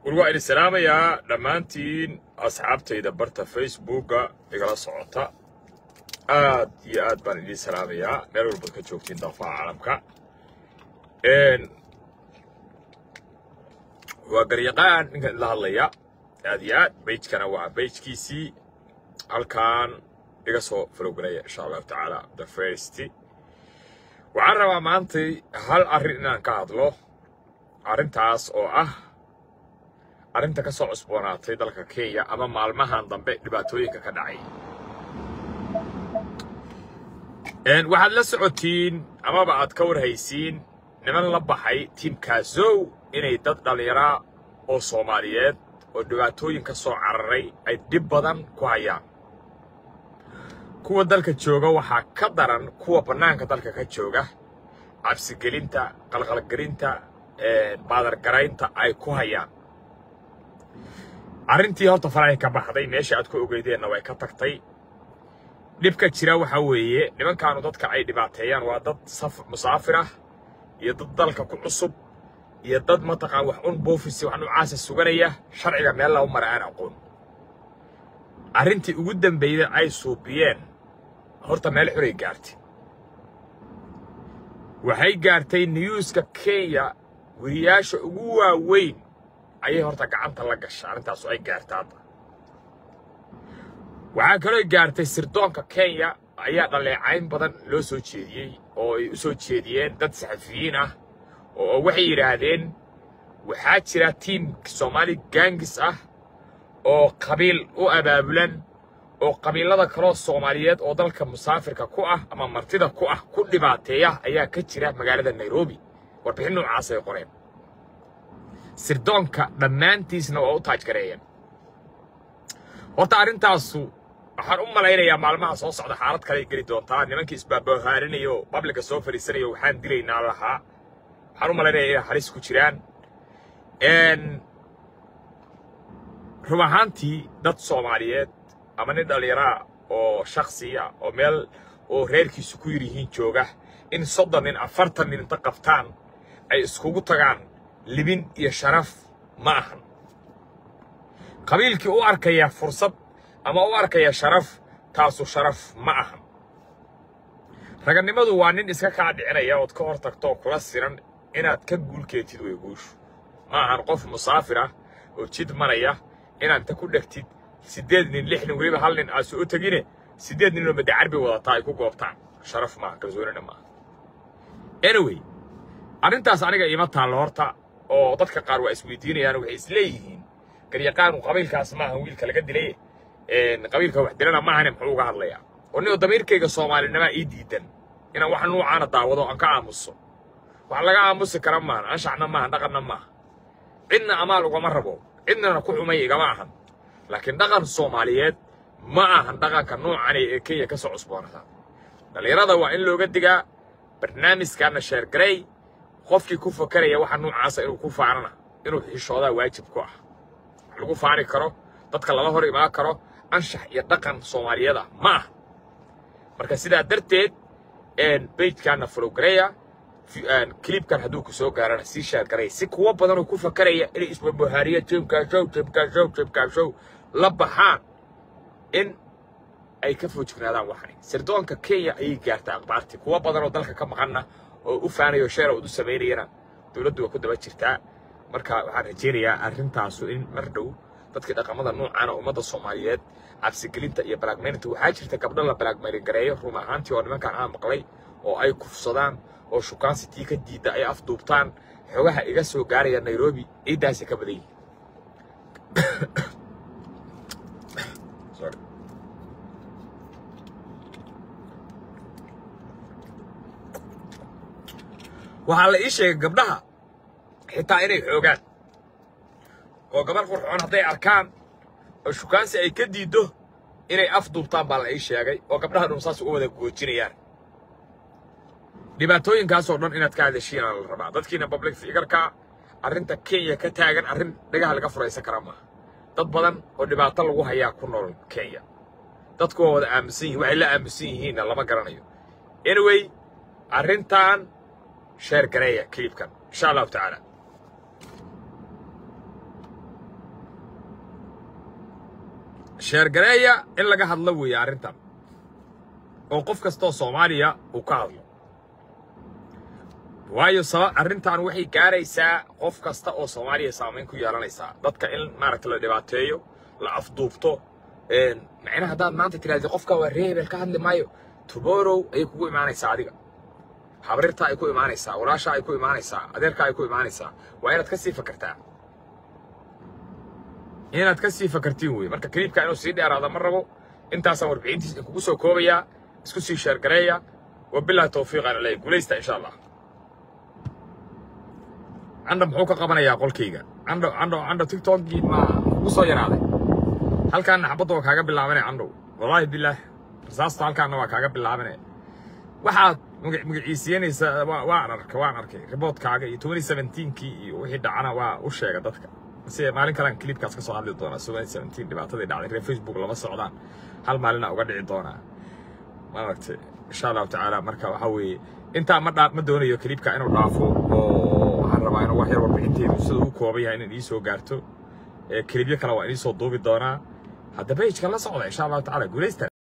war waa idin salaamayaa dhammaantiin asxaabtayda barta facebooka igala socota aad iyo aad baan idiin salaamayaa meel walbaad ka joogtiin daafaha caalamka waa garyaqaan ninkan idla hadlaya aad iyo aad bejkana waa bejkiisii halkan iga soo falowgalaya insha allahu tacaala the first waxaan rabaa maantay hal arrin inaan ka hadlo arrintaas oo ah arrinta ka soo cusboonaatay dalka kenya ama maalmahan dambe dhibaatooyinka ka dhacay waxaad la socotiin amaba aad ka warhaysiin niman la baxay tiimkaasow inay dad dhallinyaraa oo soomaaliyeed oo dhibaatooyin ka soo cararay ay dhib badan ku hayaan kuwa dalka jooga waxaa ka daran kuwa bannaanka dalka ka jooga cabsigelinta qalqalgelinta baadargaraynta ay ku hayaan arrintii horta farahay ka baxday meesha aad ku ogeydeenna way ka tagtay dhibka jira waxaa weeye nimankaanu dadka ay dhibaateeyaan waa dad musaafir ah iyo dad dalka ku cusub iyo dad mataqaan wax un boofisi wax nucaasa suganaya sharciga meel lagu mara aan aqoon arrintii ugu dambayda ay suubiyeen horta meel xuray gaartay waxay gaartay niyuuska kenya weriyaasha ugu waaweyn ayay horta gacanta la gashay arrintaasu ay gaartay hadda waxaa kaloo gaartay sirdoonka kenya ayaa dhaleecayn badan loo soo jeediyey oo ay u soo jeediyeen dad saxafiyiin ah oo waxay yidhaahdeen waxaa jira tiim soomaali gaangis ah oo qabiil u abaabulan oo qabiilada kaloo soomaaliyeed oo dalka musaafirka ku ah ama martida ku ah ku dhibaateeya ayaa ka jira magaalada nairobi warbixin noocaas ay qoreen sirdoonka dhammaantiisna waa u taajgareeyeen horta arrintaasu waxaan u malaynayaa maalmaha soo socda xaalad kale ay geli doontaa nimankii isbaabahaarinaya oo babliga soo fadhiisanaya waxaan dilaynaa lahaa waxaan u malaynaya inay halis ku jiraan rub ahaantii dad soomaaliyeed ama nin dhallinyaraa oo shaksiya oo meel oo reerkiisu ku yar yihiin jooga in soddon nin afartan nin inta qabtaan ay iskugu tagaan libin iyo sharaf ma ahan qabiilkii u arkaya fursad ama u arkaya sharaf taasu sharaf ma ahan ragannimadu waa nin iska kaa dhicinaya ood ka hor tagto oo kula siran inaad ka guulkeetid way guushu ma ahan qof musaafir ah oo jid maraya inaad inta ku dhegtid siddeed nin lix nin weliba hal nin aad soo tegine siddeed nin oo madacarbi wadataa ay ku goobtaan sharaf maaha kalsoonina maaha anyway arrintaas aniga iima taallo horta oo dadka qaar waa isweydiinayaan waxay isleeyihiin garyaqaanu qabiilkaas maahan wiilka laga dilay qabiilka wax dilana maahane muxuu uga hadlayaa oo ninoo damiirkayga soomaalinimaa ii diidan inaan wax nuucaana daawado aan ka aamuso wax laga aamusi kara maahan anshaxna maahan dhaqanna maaha cidna amaal ugama rabo cidnana ku xumay igama ahan laakiin dhaqan soomaaliyeed ma ahan dhaqanka noocani ee kenya ka soo cusboonata dhallinyarada waa in looga digaa barnaamijkaana sheergarey qofkii ku fakaraya waxa nuucaasa inuu ku faanana inuu xishoodaa waajib ku ah wax lagu faani karo dadka lala hor imaan karo anshax iyo dhaqan soomaaliyeed ah ma aha marka sidaa darteed bejkaana folowgareya kilibkan hadduu ku soo gaarana sii sheergaray si kuwo badanoo ku fakaraya inay isbabahaariya jimkaashow jimkaashow jimkaashow la baxaan in ay ka foojignaadaan waxani sirdoonka kenya ayay gaartaa akhbaartii kuwo badanoo dalka ka maqanna oo u faanayo sheera ud u samaynayana dowladdu waa ku daba jirtaa marka waxaan rajaynayaa arrintaasu in mar dhow dadkii dhaqamada noocaana ummadda soomaaliyeed cabsigelinta iyo balaagmayninta waxaa jirta gabdho la balaagmayrin gareeyo run ahaantii oo nimankan aan maqlay oo ay kufsadaan oo shukaansitii ka diidda ay afduubtaan xogaha iga soo gaaraya nairobi ciiddaasi ka badan yihin waxaa la ii sheegay gabdhaha xitaa inay xoogaan oo gabar qurxoon hadday arkaan oo shukaansi ay ka diiddo inay afduubtaan baa la ii sheegay oo gabdhaha dhum saas uga wada goojinayaan dhibaatooyinkaasoo dhan inaad ka hadashiinaa la rabaa dadkiina public figarka arrinta kenya ka taagan arrin dhagaha laga furaysan kara maaha dad badan oo dhibaato lagu hayaa ku nool kenya dadku waa wada aaminsan yihin waxay la aaminsan yihiinna lama garanayo anyway arrintan sheer gareeya kilibkan insha allahu tacaala sheergareeya in laga hadlo weeye arrintan oo qof kastoo soomaaliya uu ka hadlo waayo saba arrintan waxay gaaraysaa qof kasta oo soomaaliya saamayn ku yeelanaysaa dadka in maaragta la dhibaateeyo la afduubto macnaha haddaad maanta tirahdid qofka waa reebel ka hadli maayo tomorrow ayay kugu imaanaysaa adiga habrirta ay ku imaanaysaa walaasha ay ku imaanaysaa adeerka ay ku imaanaysaa waa inaad ka sii fakartaa inaad ka sii fakartiin weye marka kaliibka inuu sii dheeraada ma rabo intaasaan warbixintiis kugu soo koobayaa isku sii sheergareeya wabilahi tawfiiq aan leeyahay guulaysta insha allah candha muxuu ka qabanayaa qolkayga candho candho candho tiktokgii ma kugu soo yaraaday halkaana xabadda waa kaaga bilaabanay candhow wallaahi bilaah rasaasta halkaana waa kaaga bilaabanay waxaad magaciisiinaysa waan arkay waan arkay riboodkaaga iyo twenty seventeenkii iyo wixii dhacana waa u sheega dadka si maalin kalean clipkaas ka soo hadli doonaa twenty seventeen dhibaatadii dhacday reer facebook lama socdaan hal maalina uga dhici doonaa maaragtay insha allahu tacaala marka waxaa weeye intaa ma dhaa ma doonayo clipka inuu dhaafo oo waxaan rabaa inuu wax yar warbixinteedu sida uu kooban yahay inaan iisoo gaarto clipyo kale waa idiisoo duubi doonaa hadda pageka la socda insha allahu tacaala guulaysta